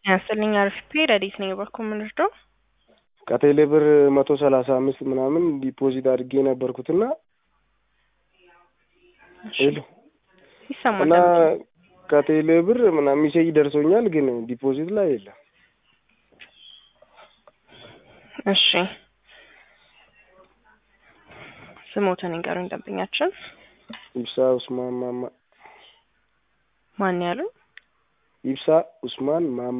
ያስልኝ አርፍቴ ረዲት ነኝ በኩል ምንድነው ከቴሌ ብር መቶ ሰላሳ አምስት ምናምን ዲፖዚት አድርጌ ነበርኩትና ሄሎ ይሰማል እና ከቴሌ ብር ምናምን ሚሴጅ ደርሶኛል፣ ግን ዲፖዚት ላይ የለም። እሺ ስሞትን ንገሩኝ ደንበኛችን ኢብሳ ኡስማን ማማ ማን ያሉ ኢብሳ ኡስማን ማማ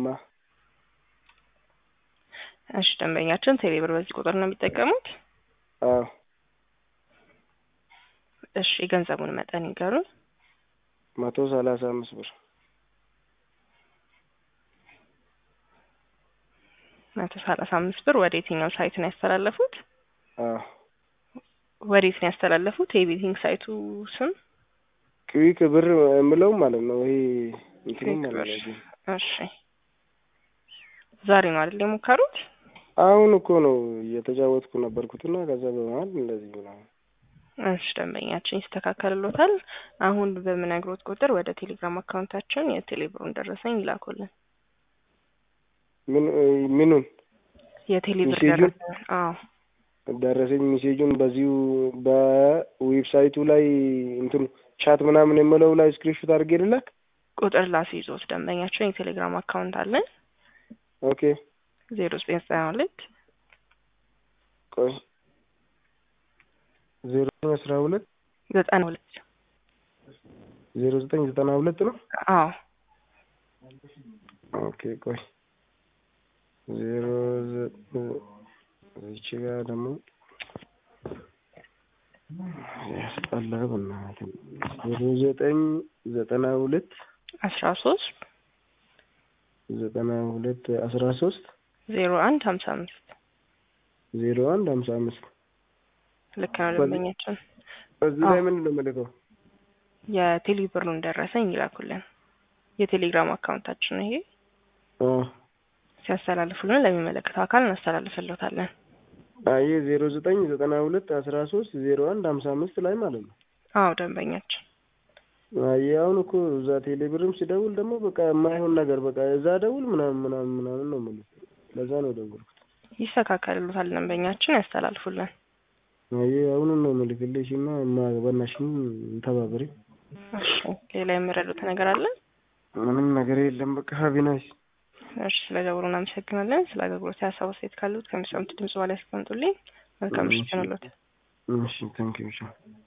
እሺ ደንበኛችን ቴሌብር በዚህ ቁጥር ነው የሚጠቀሙት አዎ እሺ የገንዘቡን መጠን ይንገሩኝ መቶ ሰላሳ አምስት ብር መቶ ሰላሳ አምስት ብር ወደ የትኛው ሳይት ነው ያስተላለፉት አዎ ወዴት ነው ያስተላለፉት የቤቲንግ ሳይቱ ስም ክዊክ ብር የምለው ማለት ነው። ይሄ እንትኑ ክዊክ ብር ማለት ነው። እሺ ዛሬ ነው አይደል የሞከሩት አሁን እኮ ነው እየተጫወትኩ ነበርኩትና ከዛ በመሀል እንደዚህ ምናምን እሺ ደንበኛችን ይስተካከልሎታል። አሁን በምነግሮት ቁጥር ወደ ቴሌግራም አካውንታችን የቴሌብሩን ደረሰኝ ይላኩልን። ምን ምኑን የቴሌብር ሜሴጁን? ደረሰኝ አዎ ደረሰኝ ሜሴጁን በዚሁ በዌብሳይቱ ላይ እንትኑ ቻት ምናምን የምለው ላይ ስክሪንሾት አድርጌ ልላክ። ቁጥር ላስይዞት ደንበኛችን የቴሌግራም አካውንት አለን ኦኬ ዜሮ ዘጠኝ ዘጠና ሁለት ቆይ ዜሮ ዘጠኝ አስራ ሁለት ዘጠና ሁለት ዜሮ ዘጠኝ ዘጠና ሁለት ነው። አዎ ኦኬ ቆይ ዜሮ እዚች ጋር ደግሞ ያስጠላ በእናትህ ዜሮ ዘጠኝ ዘጠና ሁለት አስራ ሶስት ዘጠና ሁለት አስራ ሶስት ዜሮ አንድ ሀምሳ አምስት ዜሮ አንድ ሀምሳ አምስት ልክ ነው ደንበኛችን እዚህ ላይ ምንድን ነው የምልከው? የቴሌብሩን ደረሰኝ ይላኩልን የቴሌግራም አካውንታችን ይሄ አ ሲያስተላልፉልን ለሚመለከተው አካል እናስተላልፍልዎታለን አየ ዜሮ ዘጠኝ ዘጠና ሁለት አስራ ሶስት ዜሮ አንድ ሀምሳ አምስት ላይ ማለት ነው። አዎ ደንበኛችን አየ አሁን እኮ እዛ ቴሌብርም ሲደውል ደግሞ በቃ የማይሆን ነገር በቃ እዛ ደውል ምናምን ምናምን ምናምን ነው የምልህ። ለዛ ነው የደወልኩት። ይስተካከልሎታል ደንበኛችን ያስተላልፉልን አየ አሁኑን ነው የምልክልሽ እና በእናትሽም ተባበሪ። እሺ ሌላ የሚረዱት ነገር አለ ምንም ነገር የለም። በቃ ሀቢናሽ እሺ ስለ ደውሉ እናመሰግናለን ስለ አገልግሎት ሀሳብ አስተያየት ካሉት ከሚሰሙት ድምጽ በላይ ያስቀምጡልኝ መልካም ምሽት ይሁንልዎት እሺ ታንኪዩ